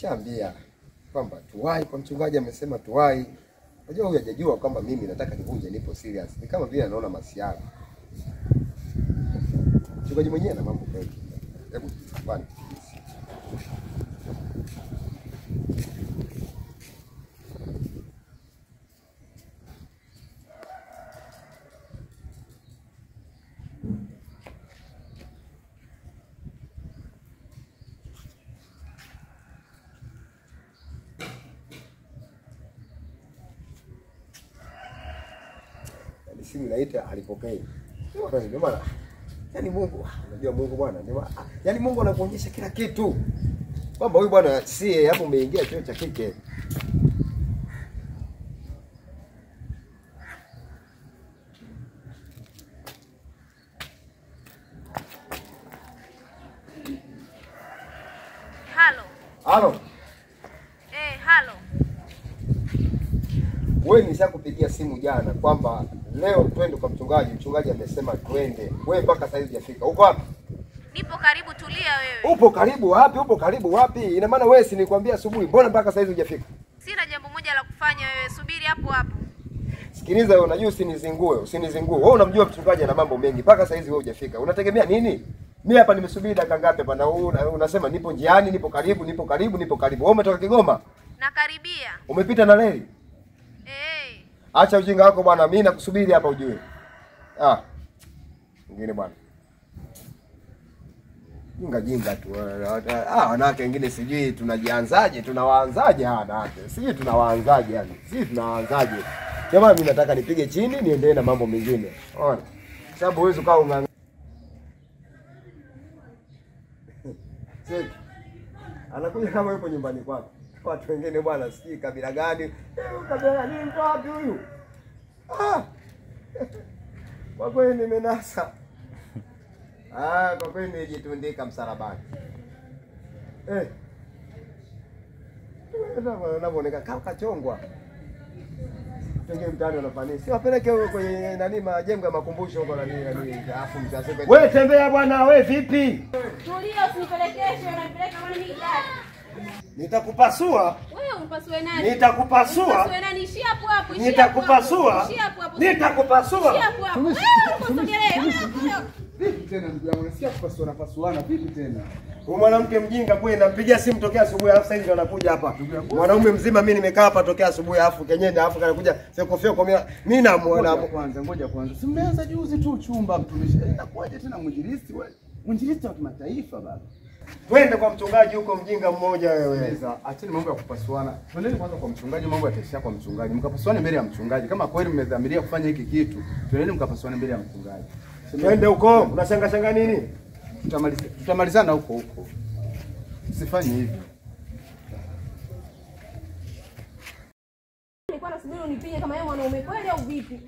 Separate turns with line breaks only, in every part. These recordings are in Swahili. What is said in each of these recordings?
nimeshaambia kwamba tuwai kwa mchungaji, amesema tuwai. Unajua huyu hajajua kwamba mimi nataka nivunje, nipo serious. Ni kama vile anaona masiara. Mchungaji mwenyewe ana mambo mengi. Hebu bwana. Yaani simu inaita alipokei. Ndio maana yaani Mungu, unajua Mungu bwana, ndio maana yaani Mungu anakuonyesha kila kitu. Kwamba huyu bwana si hapo umeingia chuo cha kike.
Halo.
Halo,
Eh, halo.
wewe nishakupigia simu jana kwamba leo twende kwa mchungaji. Mchungaji amesema twende. Wewe mpaka sasa hivi hujafika. Uko wapi?
Nipo karibu, tulia wewe.
Upo karibu wapi? Upo karibu wapi? Ina maana wewe si nilikwambia asubuhi, mbona mpaka sasa hivi hujafika?
Sina jambo moja la kufanya wewe, subiri hapo hapo.
Sikiliza wewe, unajua usinizingue, usinizingue. Wewe unamjua mchungaji ana mambo mengi, mpaka sasa hivi wewe hujafika. Unategemea nini? Mimi hapa nimesubiri dakika ngapi hapa na wewe una- unasema nipo njiani, nipo karibu, nipo karibu, nipo karibu. Wewe umetoka Kigoma?
Nakaribia.
Umepita na reli?
Eh.
Acha ujinga wako bwana, mimi nakusubiri hapa ujue. Ah. Mwingine bwana. Jinga jinga tu. Ah, wanawake wengine sijui tunajianzaje, tunawaanzaje hawa wanawake. Sijui tunawaanzaje yani. Sijui tunawaanzaje. Jamaa mimi nataka nipige chini niendelee na mambo mengine. Unaona? Sababu huwezi ukawa unga Seki. Anakuja kama yupo nyumbani kwake. Watu wengine bwana sijui kabila gani. Eh, Kabila gani mtu wapi huyu? Ah. Kwa kweli nimenasa. Ah, kwa kweli nimejitundika msalabani. Eh. Unavyoonekana kama kachongwa. Pengine mtaani wanafanya. Si wapeleke huko kwenye nani majengo ya makumbusho huko nani nani afu mtaseme. Wewe tembea bwana, wewe vipi?
Tulia, usinipelekeshe, unanipeleka maana mimi gari.
Nitakupasua.
Wewe umpasue nani?
Nitakupasua.
Umpasue nani? Ishia hapo hapo. ishia hapo hapo.
Nitakupasua.
Ishia hapo hapo.
Nitakupasua.
Ishia hapo hapo. Wewe usogelee.
Vipi tena ndugu yangu? Nasikia kupasuana pasuana. Vipi tena?
Huyu mwanamke mjinga kweli, nampigia simu tokea asubuhi, alafu sasa hivi ndo anakuja hapa. Mwanaume mzima mimi nimekaa hapa tokea asubuhi, alafu kenyenda, alafu kanakuja fyoko fyoko. Mimi mimi namuona
Ngoja kwanza, ngoja kwanza. Si mmeanza juzi tu chumba mtumishi. Inakuwaje tena mwinjilisti wewe? Mwinjilisti wa kimataifa baba.
twende kwa mchungaji huko, mjinga mmoja wewe.
Sasa acheni mambo ya kupasuana. Twendeni kwanza kwa mchungaji, mambo yataishia kwa mchungaji. Mkapasuane mbele ya mchungaji. Kama kweli mmedhamiria kufanya hiki kitu, twendeni mkapasuane mbele ya mchungaji.
Twende huko, unashanga shanga nini?
Tutamaliza tutamalizana huko huko. Usifanye hivyo.
Nilikuwa nasubiri unipige kama yeye mwanaume kweli au vipi?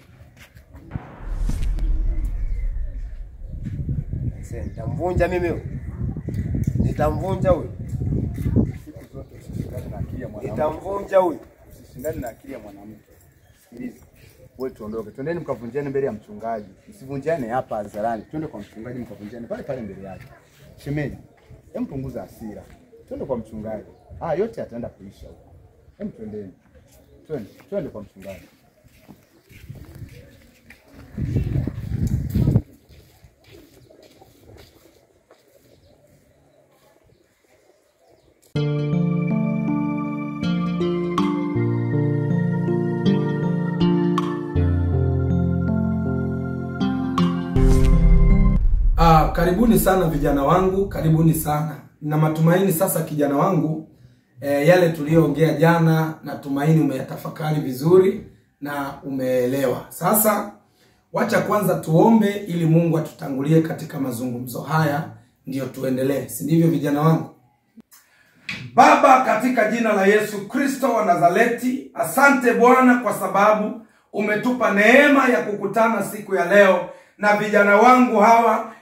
Sasa nitamvunja mimi huyo. Nitamvunja huyo.
Siku zote usishindane na akili ya mwanamke.
Nitamvunja huyo.
Usishindane na akili ya mwanamke. Sikiliza. Wewe tuondoke. Twendeni mkavunjane mbele ya mchungaji. Msivunjane hapa hadharani. Twende kwa mchungaji mkavunjane pale pale mbele yake. Shemeji, hem punguza hasira. Twende kwa mchungaji. Ah, yote yataenda kuisha huko. Hem twendeni. Twende, twende kwa mchungaji.
Ah, karibuni sana vijana wangu, karibuni sana. Na matumaini sasa kijana wangu eh, yale tuliyoongea jana natumaini umeyatafakari vizuri na umeelewa. Sasa wacha kwanza tuombe ili Mungu atutangulie katika mazungumzo haya ndiyo tuendelee. Si ndivyo vijana wangu? Baba, katika jina la Yesu Kristo wa Nazareti, asante Bwana kwa sababu umetupa neema ya kukutana siku ya leo na vijana wangu hawa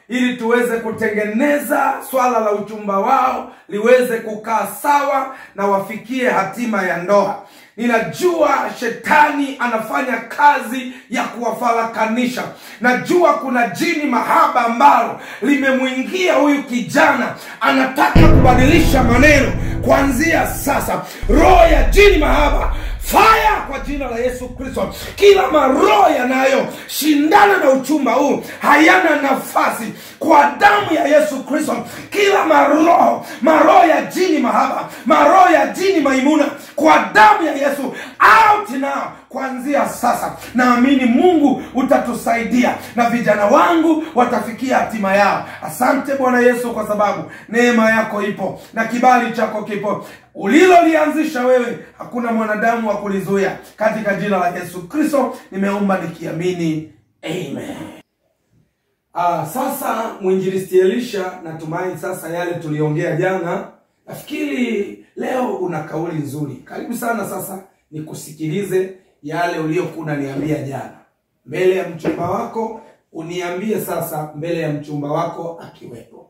ili tuweze kutengeneza swala la uchumba wao liweze kukaa sawa na wafikie hatima ya ndoa. Ninajua shetani anafanya kazi ya kuwafarakanisha. Najua kuna jini mahaba ambalo limemwingia huyu kijana, anataka kubadilisha maneno kuanzia sasa. Roho ya jini mahaba faya kwa jina la Yesu Kristo. Kila maroho yanayoshindana na uchumba huu hayana nafasi kwa damu ya Yesu Kristo. Kila maroho, maroho ya jini mahaba, maroho ya jini maimuna, kwa damu ya Yesu, out now kuanzia sasa. Naamini Mungu utatusaidia na vijana wangu watafikia hatima yao. Asante Bwana Yesu, kwa sababu neema yako ipo na kibali chako kipo ulilolianzisha wewe, hakuna mwanadamu wa kulizuia. Katika jina la Yesu Kristo nimeomba nikiamini, amen. Ah, sasa mwinjilisti Elisha, natumai sasa yale tuliongea jana, nafikiri leo una kauli nzuri. Karibu sana sasa nikusikilize yale uliokuwa unaniambia jana mbele ya mchumba wako, uniambie sasa mbele ya mchumba wako akiwepo.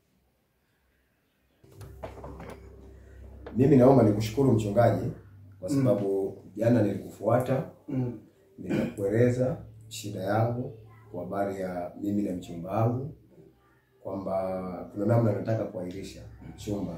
Mimi naomba nikushukuru mchungaji kwa sababu jana nilikufuata
Mm.
nikakueleza shida yangu kwa habari ya mimi na mchumba wangu kwamba kuna namna nataka kuahirisha mchumba.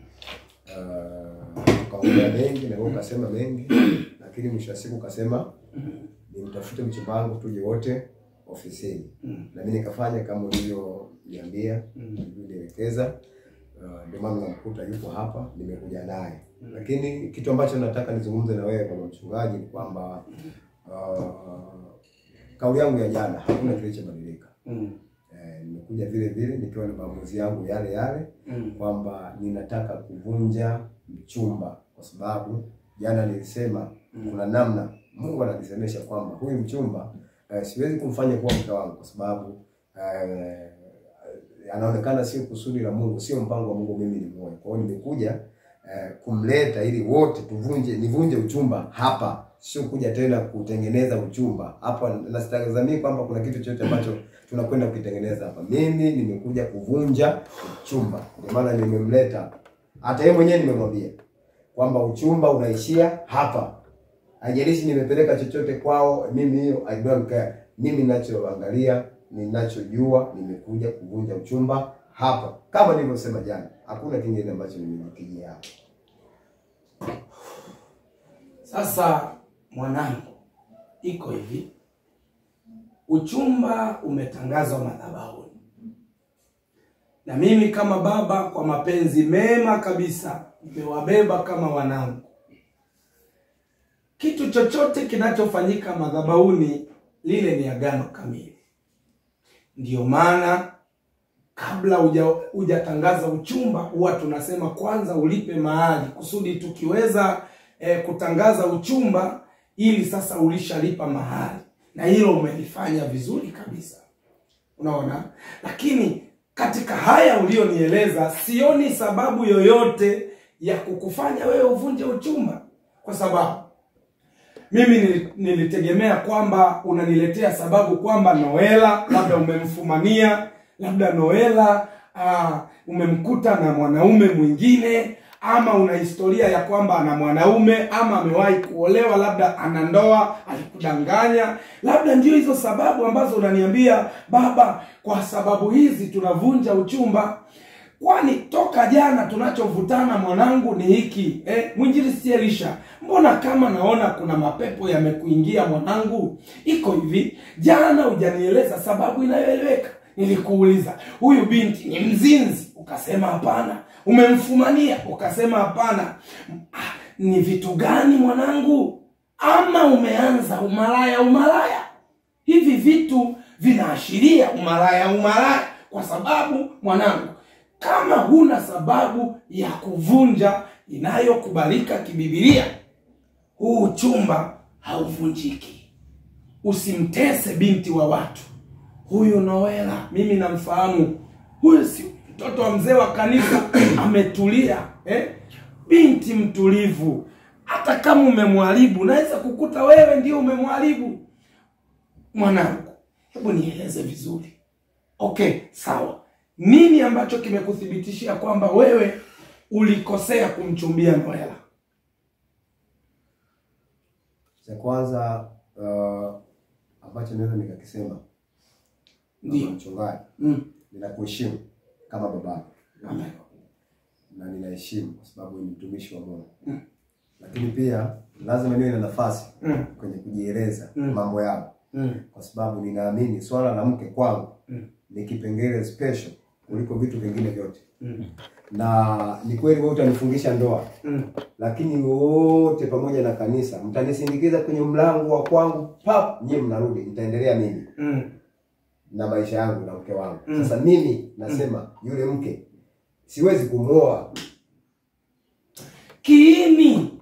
Uh, ukaongea mengi na wewe ukasema mengi, lakini mwisho wa siku ukasema nimtafute mchumba wangu tuje wote ofisini, na mimi nikafanya kama ulivyoniambia, ulivyonielekeza. Uh, ndio maana namkuta yuko hapa, nimekuja naye. Lakini kitu ambacho nataka nizungumze na wewe kama mchungaji ni kwamba uh, kauli yangu ya jana hakuna kilichobadilika.
Mm.
Eh, nimekuja vile vile nikiwa na maamuzi yangu yale yale
Mm.
kwamba ninataka kuvunja mchumba, kwa sababu jana nilisema kuna namna Mungu ananisemesha kwamba huyu mchumba eh, siwezi kumfanya kuwa mke wangu kwa sababu eh, anaonekana sio kusudi la Mungu, sio mpango wa Mungu mimi ni muoe. Kwa hiyo nimekuja eh, kumleta ili wote tuvunje, nivunje uchumba hapa, sio kuja tena kutengeneza uchumba hapa. Na sitazamii kwamba kuna kitu chochote ambacho tunakwenda kukitengeneza hapa. Mimi nimekuja kuvunja uchumba, ndio maana nimemleta. Hata yeye mwenyewe nimemwambia kwamba uchumba unaishia hapa, haijalishi nimepeleka chochote kwao, mimi hiyo I don't care. Mimi ninachoangalia, ninachojua, nimekuja kuvunja uchumba hapa, kama nilivyosema jana. Hakuna kingine ambacho nimejikijia hapa.
Sasa mwanangu, iko hivi, uchumba umetangazwa madhabahuni, na mimi kama baba, kwa mapenzi mema kabisa, nimewabeba kama wanangu. Kitu chochote kinachofanyika madhabahuni, lile ni agano kamili. Ndiyo maana kabla huja hujatangaza uchumba huwa tunasema kwanza ulipe mahali kusudi tukiweza eh, kutangaza uchumba ili sasa ulishalipa mahali na hilo umelifanya vizuri kabisa unaona lakini katika haya ulionieleza sioni sababu yoyote ya kukufanya wewe uvunje uchumba kwa sababu mimi nili- nilitegemea kwamba unaniletea sababu kwamba Noela labda umemfumania, labda Noela uh, umemkuta na mwanaume mwingine, ama una historia ya kwamba ana mwanaume ama amewahi kuolewa, labda ana ndoa, alikudanganya. Labda ndio hizo sababu ambazo unaniambia baba, kwa sababu hizi tunavunja uchumba kwani toka jana tunachovutana mwanangu ni hiki eh, mwinjilisti Elisha, mbona kama naona kuna mapepo yamekuingia mwanangu? Iko hivi, jana hujanieleza sababu inayoeleweka. Nilikuuliza huyu binti ni mzinzi, ukasema hapana. Umemfumania, ukasema hapana. Ah, ni vitu gani mwanangu? Ama umeanza umalaya umalaya? hivi vitu vinaashiria umalaya umalaya kwa sababu mwanangu kama huna sababu ya kuvunja inayokubalika kibibilia huu uchumba hauvunjiki usimtese binti wa watu huyu noela mimi namfahamu huyu si mtoto wa mzee wa kanisa ametulia eh? binti mtulivu hata kama umemwharibu naweza kukuta wewe ndio umemwharibu mwanangu hebu nieleze vizuri Okay, sawa. Nini ambacho kimekuthibitishia kwamba wewe ulikosea kumchumbia Noela?
Cha kwanza uh, ambacho naweza nikakisema kama
Ndio.
mchungaji,
Mm.
ninakuheshimu kama baba
Amen.
na ninaheshimu kwa sababu ni mtumishi wa Mungu
Mm.
lakini pia lazima niwe na nafasi
Mm.
kwenye kujieleza
Mm.
mambo yangu
Mm.
kwa sababu ninaamini swala la mke kwangu
Mm.
ni kipengele special kuliko vitu vingine vyote
Mm.
na ni kweli wewe utanifungisha ndoa
Mm.
lakini wote pamoja na kanisa mtanisindikiza kwenye mlango wa kwangu pap nyie mnarudi nitaendelea mimi
Mm.
na maisha yangu na mke wangu
Mm.
sasa mimi nasema yule mke siwezi kumwoa
Kiini,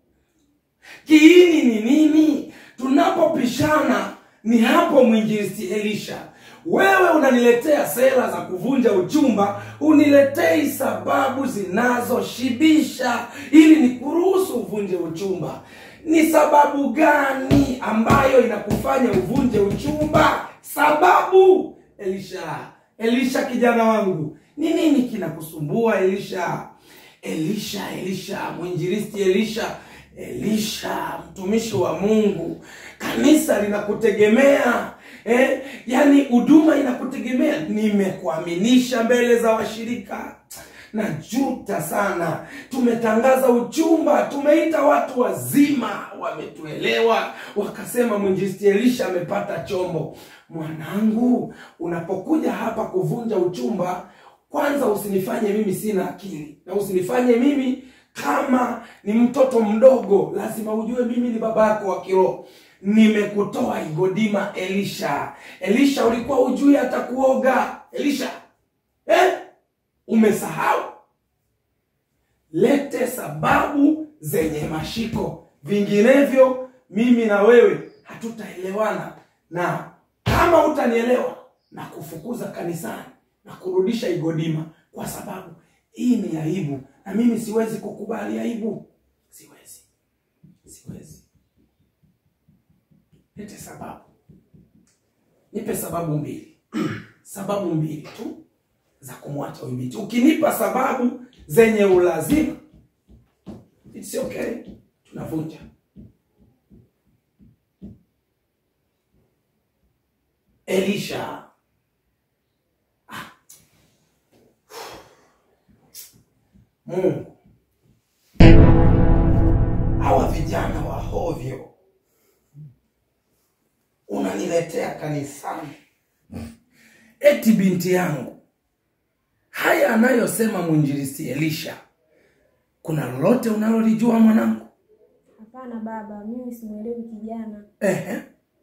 kiini ni nini? Tunapopishana ni hapo, mwinjilisti Elisha, wewe unaniletea sera za kuvunja uchumba, uniletei sababu zinazoshibisha ili nikuruhusu uvunje uchumba. Ni sababu gani ambayo inakufanya uvunje uchumba? Sababu Elisha, Elisha kijana wangu, ni nini kinakusumbua Elisha? Elisha, Elisha, mwinjilisti Elisha, Elisha, mtumishi wa Mungu, kanisa linakutegemea eh? Yaani huduma inakutegemea. Nimekuaminisha mbele za washirika, najuta sana. Tumetangaza uchumba, tumeita watu wazima, wametuelewa, wakasema mwinjilisti Elisha amepata chombo. Mwanangu, unapokuja hapa kuvunja uchumba kwanza usinifanye mimi sina akili na usinifanye mimi kama ni mtoto mdogo. Lazima ujue mimi ni baba yako wa kiroho. Nimekutoa Igodima, Elisha. Elisha, ulikuwa ujui hata kuoga Elisha eh? Umesahau? Lete sababu zenye mashiko, vinginevyo mimi na wewe hatutaelewana, na kama utanielewa na kufukuza kanisani na kurudisha Igodima, kwa sababu hii ni aibu, na mimi siwezi kukubali aibu. Siwezi, siwezi. Lete sababu, nipe sababu mbili, sababu mbili tu za kumwacha huyu binti. Ukinipa sababu zenye ulazima, it's okay, tunavunja. Elisha Mungu, hawa vijana wa hovyo unaniletea kanisani, eti binti yangu, haya anayosema mwinjilisti Elisha, kuna lolote unalolijua mwanangu?
Hapana baba, mimi simwelewi kijana.
Ehe.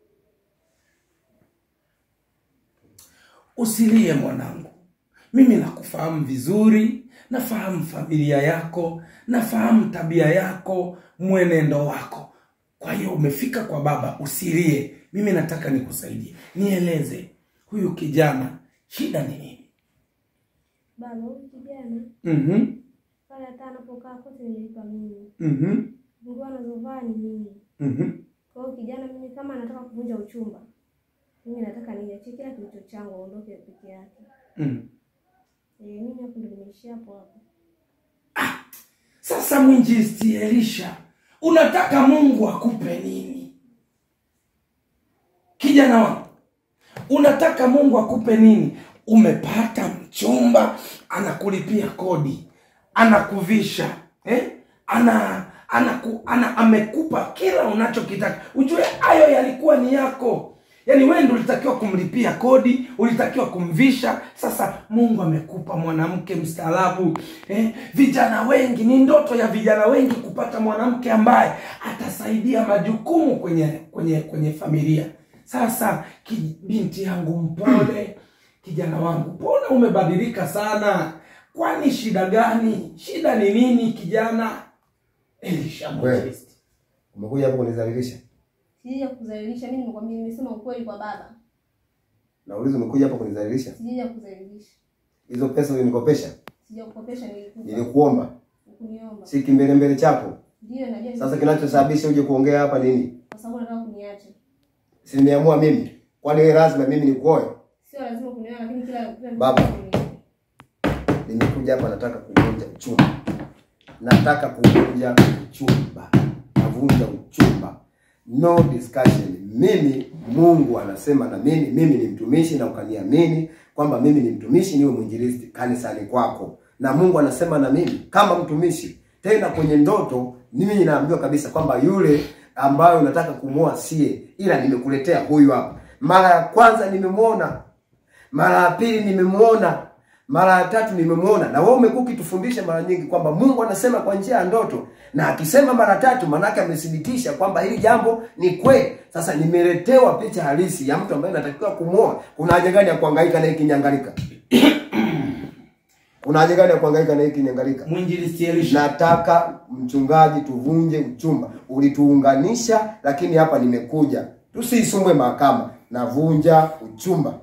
Usilie mwanangu, mimi nakufahamu vizuri, nafahamu familia yako, nafahamu tabia yako, mwenendo wako. Kwa hiyo umefika kwa baba, usilie. Mimi nataka nikusaidie, nieleze huyu kijana shida ni nini?
Baba, huyu kijana
Mhm,
pale hata anapokaa kote nilipa mimi,
mhm,
nguo anazovaa ni mimi.
mhm.
Kwa hiyo kijana, mimi kama anataka kuvunja uchumba, mimi nataka niachie kila kilicho changu, aondoke peke yake.
mhm.
Eh, mimi hapo ndo nimeishia hapo hapo.
Sasa mwinjilisti Elisha, unataka Mungu akupe nini? Kijana wangu, unataka Mungu akupe nini? Umepata mchumba, anakulipia kodi, anakuvisha eh? ana, anaku, ana amekupa kila unachokitaka. Ujue hayo yalikuwa ni yako, yaani wewe ndio ulitakiwa kumlipia kodi, ulitakiwa kumvisha. Sasa Mungu amekupa mwanamke mstaarabu eh? Vijana wengi, ni ndoto ya vijana wengi kupata mwanamke ambaye atasaidia majukumu kwenye kwenye kwenye familia. Sasa ki- binti yangu mpole, kijana wangu, mbona umebadilika sana? Kwani shida gani? Shida ni nini kijana? Elisha
Wewe.
mwinjilisti.
umekuja hapo kunizalilisha
Sijaja kukudhalilisha, mimi nimekwambia, nimesema ukweli kwa baba.
nauliza umekuja hapo kunizalilisha
Sijaja kudhalilisha,
hizo pesa ulinikopesha
sijakukopesha, nilikupa
nilikuomba
ukuniomba.
si kimbelembele chako
Ndio najua,
sasa kinachosababisha uje kuongea hapa nini
kwa sababu nataka kuniacha.
si nimeamua mimi kwani wewe lazima mimi nikuoe
Sio lazima kunioa lakini kila kila mtu
Baba.
kunioa.
nimekuja hapa nataka kuvunja uchumba nataka kuvunja uchumba navunja uchumba no discussion mimi mungu anasema na mimi mimi ni mtumishi na ukaniamini kwamba mimi ni mtumishi niwe mwinjilisti kanisani kwako na mungu anasema na mimi kama mtumishi tena kwenye ndoto mimi naambiwa kabisa kwamba yule ambayo nataka kumwoa sie ila nimekuletea huyu hapa mara ya kwanza nimemwona mara ya pili nimemwona mara ya tatu nimemwona na wewe umekuwa ukitufundisha mara nyingi kwamba mungu anasema kwa njia ya ndoto na akisema mara tatu manake amethibitisha kwamba hili jambo ni kweli sasa nimeletewa picha halisi ya mtu ambaye natakiwa kumwoa kuna haja gani ya kuhangaika na hii kinyangalika kuna haja gani ya kuhangaika na hii kinyangalika
Mwinjilisti Elisha.
nataka mchungaji tuvunje uchumba ulituunganisha lakini hapa nimekuja tusiisumbwe mahakama navunja uchumba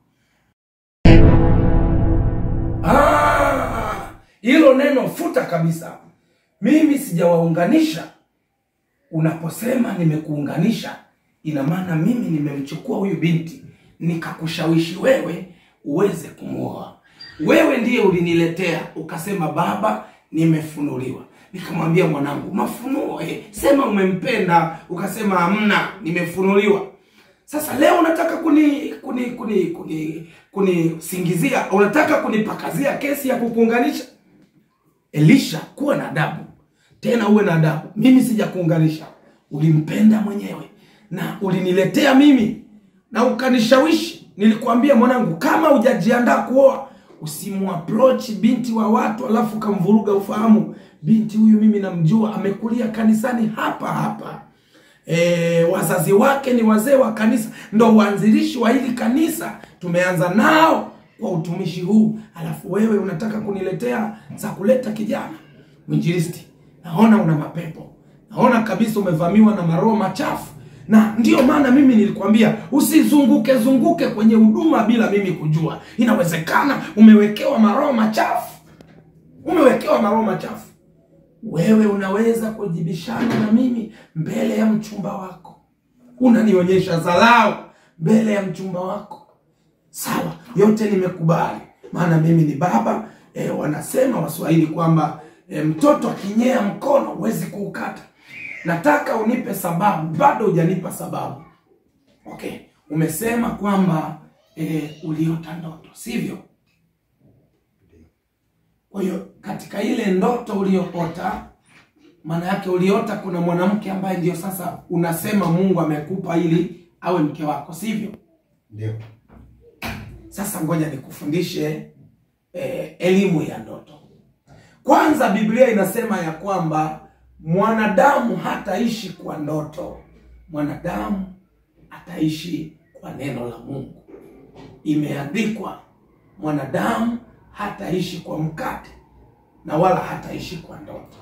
Ah, hilo neno futa kabisa. Mimi sijawaunganisha. Unaposema nimekuunganisha, ina maana mimi nimemchukua huyu binti nikakushawishi wewe uweze kumwoa. Wewe ndiye uliniletea ukasema, baba, nimefunuliwa. Nikamwambia mwanangu, mafunuo eh, sema umempenda. Ukasema hamna, nimefunuliwa. Sasa leo unataka kuni kuni kuni kuni kunisingizia, unataka kunipakazia kesi ya kukuunganisha. Elisha, kuwa na adabu, tena uwe na adabu. Mimi sijakuunganisha, ulimpenda mwenyewe na uliniletea mimi na ukanishawishi. Nilikwambia mwanangu, kama hujajiandaa kuoa usimuapproach binti wa watu alafu ukamvuruga ufahamu. Binti huyu mimi namjua, amekulia kanisani hapa hapa e, wazazi wake ni wazee wa kanisa, ndo waanzilishi wa hili kanisa. Tumeanza nao kwa utumishi huu, alafu wewe unataka kuniletea za kuleta kijana mwinjilisti. Naona una mapepo, naona kabisa umevamiwa na maroho machafu, na ndiyo maana mimi nilikwambia usizunguke zunguke kwenye huduma bila mimi kujua. Inawezekana umewekewa maroho machafu, umewekewa maroho machafu wewe unaweza kujibishana na mimi mbele ya mchumba wako, unanionyesha dharau mbele ya mchumba wako. Sawa, yote nimekubali, maana mimi ni baba. E, wanasema Waswahili kwamba e, mtoto akinyea mkono huwezi kuukata. Nataka unipe sababu, bado hujanipa sababu. Okay, umesema kwamba e, uliota ndoto, sivyo? Kwa hiyo katika ile ndoto uliyoota, maana yake uliota kuna mwanamke ambaye ndio sasa unasema Mungu amekupa ili awe mke wako, sivyo?
ndio
Sasa ngoja nikufundishe eh, elimu ya ndoto. Kwanza Biblia inasema ya kwamba mwanadamu hataishi kwa ndoto, mwanadamu ataishi kwa neno la Mungu. Imeandikwa, mwanadamu hataishi kwa mkate na wala hataishi kwa ndoto.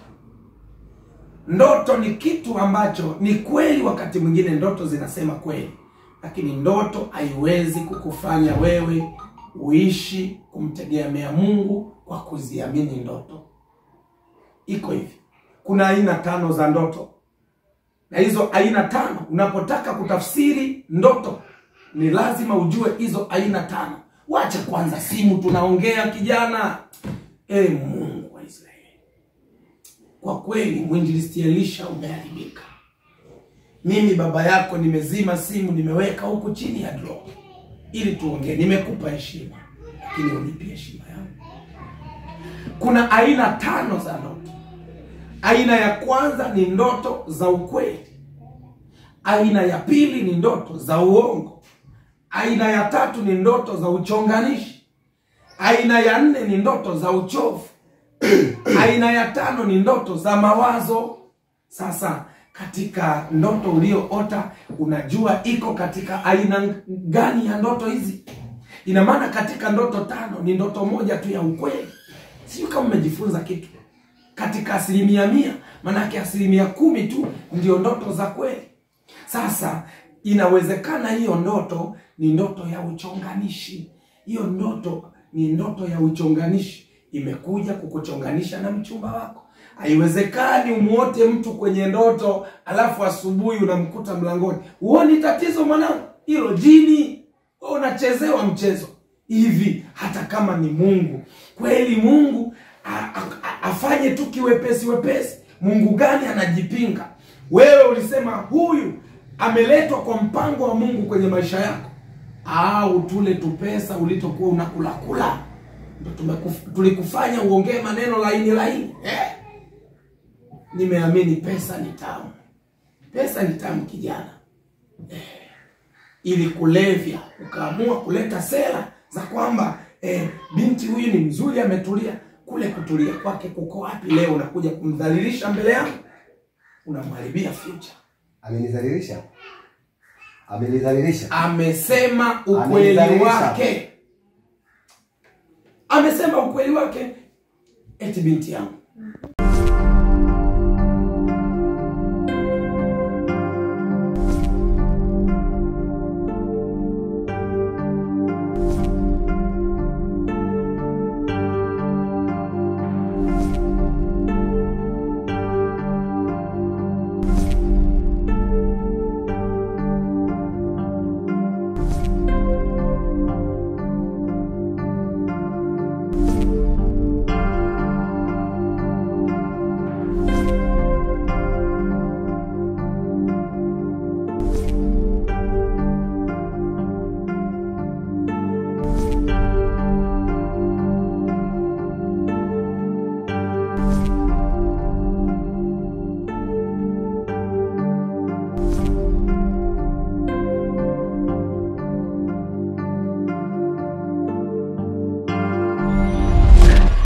Ndoto ni kitu ambacho ni kweli, wakati mwingine ndoto zinasema kweli, lakini ndoto haiwezi kukufanya wewe uishi kumtegemea Mungu kwa kuziamini ndoto. Iko hivi, kuna aina tano za ndoto, na hizo aina tano, unapotaka kutafsiri ndoto ni lazima ujue hizo aina tano. Wacha kwanza simu, tunaongea kijana. E Mungu wa Israeli, kwa kweli mwinjilisti Elisha umeharibika. Mimi baba yako nimezima simu, nimeweka huku chini ya draw ili tuongee. Nimekupa heshima, lakini unipi heshima yangu. Kuna aina tano za ndoto. Aina ya kwanza ni ndoto za ukweli. Aina ya pili ni ndoto za uongo. Aina ya tatu ni ndoto za uchonganishi. Aina ya nne ni ndoto za uchovu. Aina ya tano ni ndoto za mawazo. Sasa katika ndoto ulioota, unajua iko katika aina gani ya ndoto hizi? Ina maana katika ndoto tano ni ndoto moja tu ya ukweli. Sijui kama umejifunza kitu katika asilimia mia, maanake asilimia kumi tu ndio ndoto za kweli. Sasa inawezekana hiyo ndoto ni ndoto ya uchonganishi. Hiyo ndoto ni ndoto ya uchonganishi, imekuja kukuchonganisha na mchumba wako. Haiwezekani umuote mtu kwenye ndoto alafu asubuhi unamkuta mlangoni. Huoni tatizo mwanangu? Hilo jini. Wewe unachezewa mchezo hivi hata kama ni mungu kweli mungu a, a, a, afanye tu kiwepesi wepesi mungu gani anajipinga wewe ulisema huyu ameletwa kwa mpango wa mungu kwenye maisha yako au tule tupesa ulitokuwa unakulakula ndo tumekuf- tulikufanya uongee maneno laini laini eh? nimeamini pesa ni tamu pesa ni tamu kijana ili kulevya ukaamua kuleta sera za kwamba eh, binti huyu ni mzuri ametulia kule kutulia kwake kuko wapi leo unakuja kumdhalilisha mbele yangu unamharibia future
Amenidhalilisha, amenidhalilisha.
amesema ukweli
Amenidhalilisha.
wake amesema ukweli wake eti binti yangu